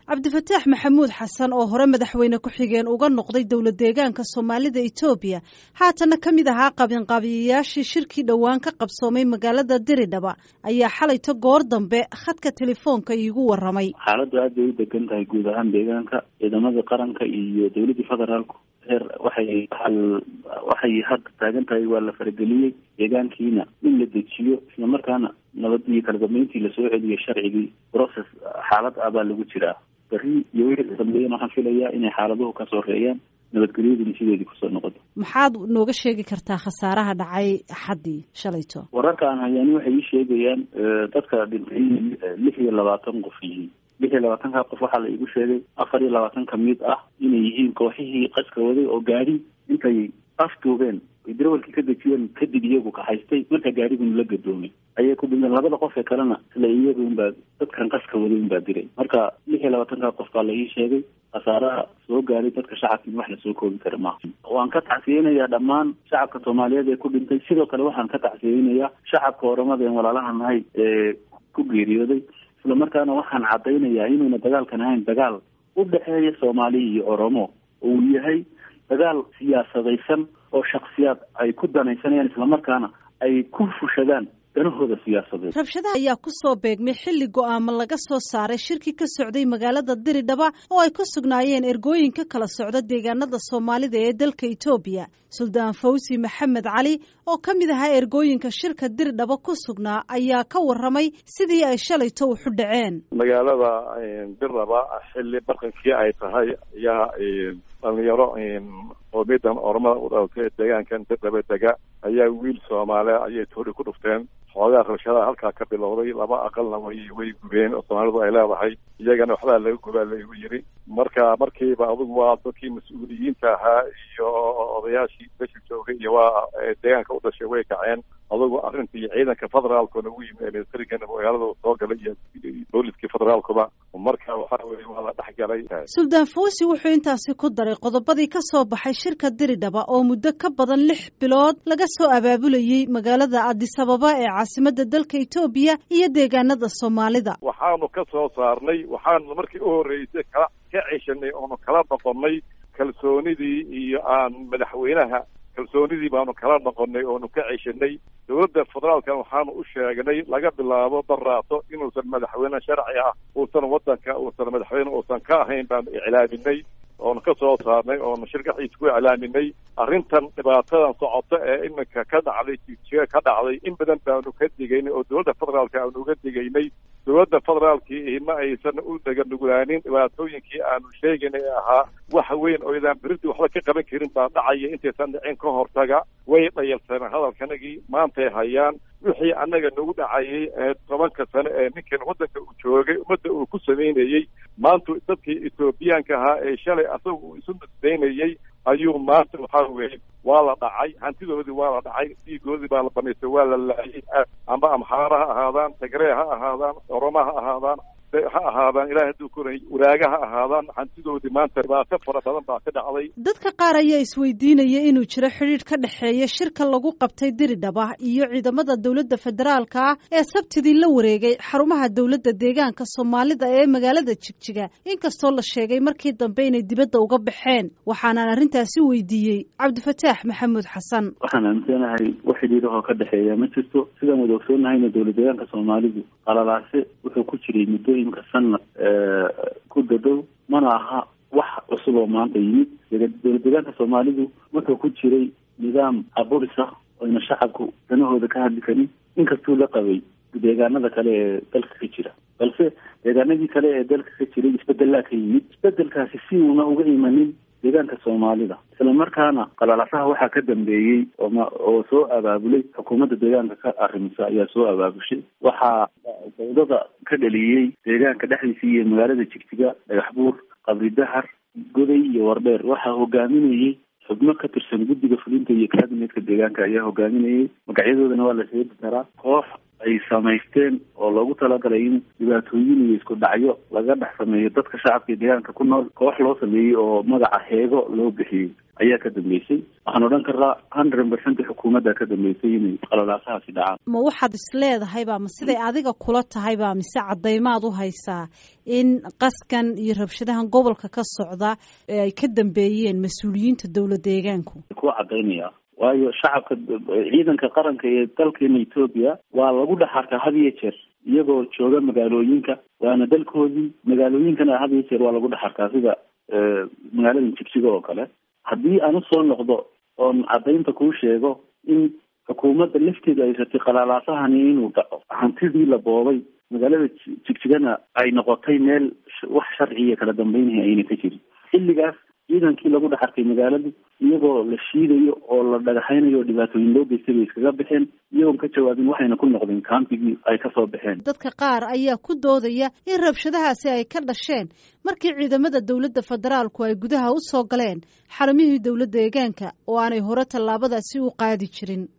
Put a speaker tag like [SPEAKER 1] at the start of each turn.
[SPEAKER 1] cabdifataax maxamuud xasan oo hore madaxweyne ku-xigeen uga noqday dowla deegaanka soomaalida etoobiya haatana ka mid ahaa qabinqaabiyayaashii shirkii dhowaan ka qabsoomay magaalada diridhaba ayaa xalayto goor dambe khadka telefoonka iigu waramay
[SPEAKER 2] xaaladdu aad bay u degan tahay guud ahaan deegaanka ciidamada qaranka iyo dowladii federaalku heer waxay waxay hadda taagan tahay waa la farageliyey deegaankiina in la dejiyo isla markaana nabad iyo kala dambeyntii lasoo celiyo sharcigii process xaalad ah baa lagu jiraa beri iyo wixii dambeeyana waxaan filayaa inay xaaladuhu ka soreeyaan nabadgelyaduna sideedii kusoo noqoto
[SPEAKER 1] maxaad nooga sheegi kartaa khasaaraha dhacay axaddii shalayto
[SPEAKER 2] wararka aan hayaani waxay ii sheegayaan dadka dhintay lix iyo labaatan qof yihiin lix iyo labaatanka qof waxaa la iigu sheegay afar iyo labaatan ka mid ah inay yihiin kooxihii qaska waday oo gaadi intay afduubeen ay darawalkii ka dejiyeen kadib iyagu kahaystay marka gaariguna la gadoomay ayay ku dhinteen labada qof ee kalena isla iyaga unbaa dadkan qaska waday unbaa diray marka lix iyo labaatanka qof baa la ii sheegay khasaaraha soo gaaray dadka shacabkiin wax lasoo koobi kara maaha waan ka tacsiyeynayaa dhammaan shacabka soomaaliyeed ee ku dhintay sidoo kale waxaan ka tacsiyeynayaa shacabka oramada een walaalaha nahay ee ku geeriyooday isla markaana waxaan caddaynayaa inuuna dagaalkan ahayn dagaal u dhexeeya soomaaliya iyo oromo uu yahay dagaal siyaasadaysan oo shaksiyaad ay ku danaysanayaan islamarkaana ay ku fushadaan danahooda siyaasadeed
[SPEAKER 1] rabshadaha ayaa ku soo beegmay xilli go-aamo laga soo saaray shirki ka socday magaalada diridhaba oo ay ku sugnaayeen ergooyinka kala socda deegaanada soomaalida ee dalka etoobiya suldaan fawsi maxamed cali oo ka mid ahaa ergooyinka shirka diridhaba ku sugnaa ayaa ka waramay sidii ay shalayto uxu dhaceen
[SPEAKER 3] magaalada dirdhaba xilli barqankii ay tahay ayaa dhalinyaro qoomiyadan oromada u dhalatay deegaankan dirdhaba dega ayaa wiil soomaale ayay toori ku dhufteen xoogaa rabshadaha halkaa ka bilowday laba aqalna way way gubeen oo soomaalidu ay leedahay iyagana waxbaa laga gubaa laigu yiri marka markiiba adugu waa dadkii mas-uuliyiinta ahaa iyo odayaashii besha joogay iyo waa deegaanka u dhashay way kaceen adugu arrintii ciidanka federaalkuna ugu yimi militarigan magaalada soo galay iyo booliskii federaalkuba marka waxaa weye waa la dhexgalay
[SPEAKER 1] suldaan fawsi wuxuu intaasi ku daray qodobadii ka soo baxay shirka diridhaba oo muddo ka badan lix bilood laga soo abaabulayey magaalada adisababa ee caasimada dalka etoobiya iyo deegaanada soomaalida
[SPEAKER 3] waxaanu ka soo saarnay waxaanu markii u horreysay kala ka ceshanay oonu kala noqonnay kalsoonidii iyo aan madaxweynaha kalsoonidii baanu kala noqonnay oonu ka ceshanay dowladda federaalkan waxaanu u sheegnay laga bilaabo daraato inuusan madaxweyne sharci ah uusan waddanka uusan madaxweyne uusan ka ahayn baanu iclaaminay oonu ka soo saarnay oonu shirkaxiisa ku iclaaminay arrintan dhibaatadan socoto ee iminka ka dhacday jijiga ka dhacday in badan baanu ka digaynay oo dowladda federaalka aanu uga digaynay dowladda federaalkii ma aysan u daganugulaanin dhibaatooyinkii aanu sheegaynay ee ahaa wax weyn oo idaan beridii waxba ka qaban karin baa dhacaya intaysan dhicin ka hortaga way dhayalsaneen hadalkanagii maantay hayaan wixii annaga nagu dhacayay ee tobanka sane ee ninkan waddanka uu joogay ummadda uu ku samaynayey maanta dadkii etoobiyaanka ahaa ee shalay asaga uu isu nasdaynayey ayuu maanta waxaa weeye waa la dhacay hantidoodii waa la dhacay dhiigoodii baa la banaystay waa la laayay amba amxaara ha ahaadaan tagree ha ahaadaan oroma ha ahaadaan ha ahaadaan ilahay hadduu koray waraaga ha ahaadaan hantidoodii maanta dhibaato fara badan baa ka dhacday
[SPEAKER 1] dadka qaar ayaa isweydiinaya inuu jiro xidhiidh ka dhexeeya shirka lagu qabtay diridhaba iyo ciidamada dowladda federaalka ah ee sabtidii la wareegay xarumaha dowladda deegaanka soomaalida ee magaalada jigjiga inkastoo la sheegay markii dambe inay dibadda uga baxeen waxaanaan arrintaasi weydiiyey cabdifataax maxamuud xasan
[SPEAKER 2] waxaan aaminsanahay wax xidhiidahoo ka dhexeeya ma jirto sidaan wada ogsoonnahayna dowla deegaanka soomaalidu qalalaase wuxuu ku jiray muddooyinka sanad ku dadow mana aha wax cusub oo maanta yimid dowla deegaanka soomaalidu wuxuu ku jiray nidaam aburis ah oyna shacabku danahooda ka hadli karin inkastuu la qabay deegaanada kale ee dalka ka jira balse deegaanadii kale ee dalka ka jiray isbedelaa ka yimid isbedelkaasi si uuna uga imanin deegaanka soomaalida isla markaana qalalasaha waxaa ka dambeeyey ooma oo soo abaabulay xukuumadda deegaanka ka arrimisa ayaa soo abaabushay waxaa dawdada ka dhaliyey deegaanka dhexdiisa iyo magaalada jigjiga dhagaxbuur qabri dahar goday iyo wardheer waxaa hogaaminayey xubno ka tirsan guddiga fulinta iyo kaabinetka deegaanka ayaa hogaaminayay magacyadoodana waa la sheegi karaa koox ay samaysteen oo loogu talagalay in dhibaatooyin iyo isku dhacyo laga dhex sameeyo dadka shacabka iyo deegaanka ku nool koox loo sameeyey oo magaca heego loo bixiyey ayaa ka dambeysay waxaan odhan karaa hundred percent xukuumadda ka dambeysay inay qalalaasahaasi dhacaan
[SPEAKER 1] ma waxaad is leedahayba ma siday adiga kula tahayba mise caddaymaad u haysaa in qaskan iyo rabshadahan gobolka ka socda ee ay ka dambeeyeen mas-uuliyiinta dowla deegaanku
[SPEAKER 2] kuwa caddaynaya waayo shacabka ciidanka qaranka ee dalkeena etoobiya waa lagu dhex arkaa had iyo jeer iyagoo jooga magaalooyinka waana dalkoodii magaalooyinkana had iyo jeer waa lagu dhex arkaa sida magaalada jigjiga oo kale haddii aan usoo noqdo oon caddaynta kuu sheego in xukuumadda lafteeda ay ratay qalalaasahani inuu dhaco hantidii la boobay magaalada jigjigana ay noqotay meel wax sharciya kala dambeynaya ayna ka jirin xilligaas ciidankii lagu dhex arkay magaaladu iyagoo la shiidayo oo la dhagaxaynayo oo dhibaatooyin loo geystay bay iskaga baxeen iyagoon ka jawaabin waxayna ku noqdeen kaambigii ay kasoo baxeen
[SPEAKER 1] dadka qaar ayaa ku doodaya in rabshadahaasi ay ka dhasheen markii ciidamada dowladda federaalku ay gudaha u soo galeen xarumihii dowladda deegaanka oo aanay hore tallaabadaasi u qaadi jirin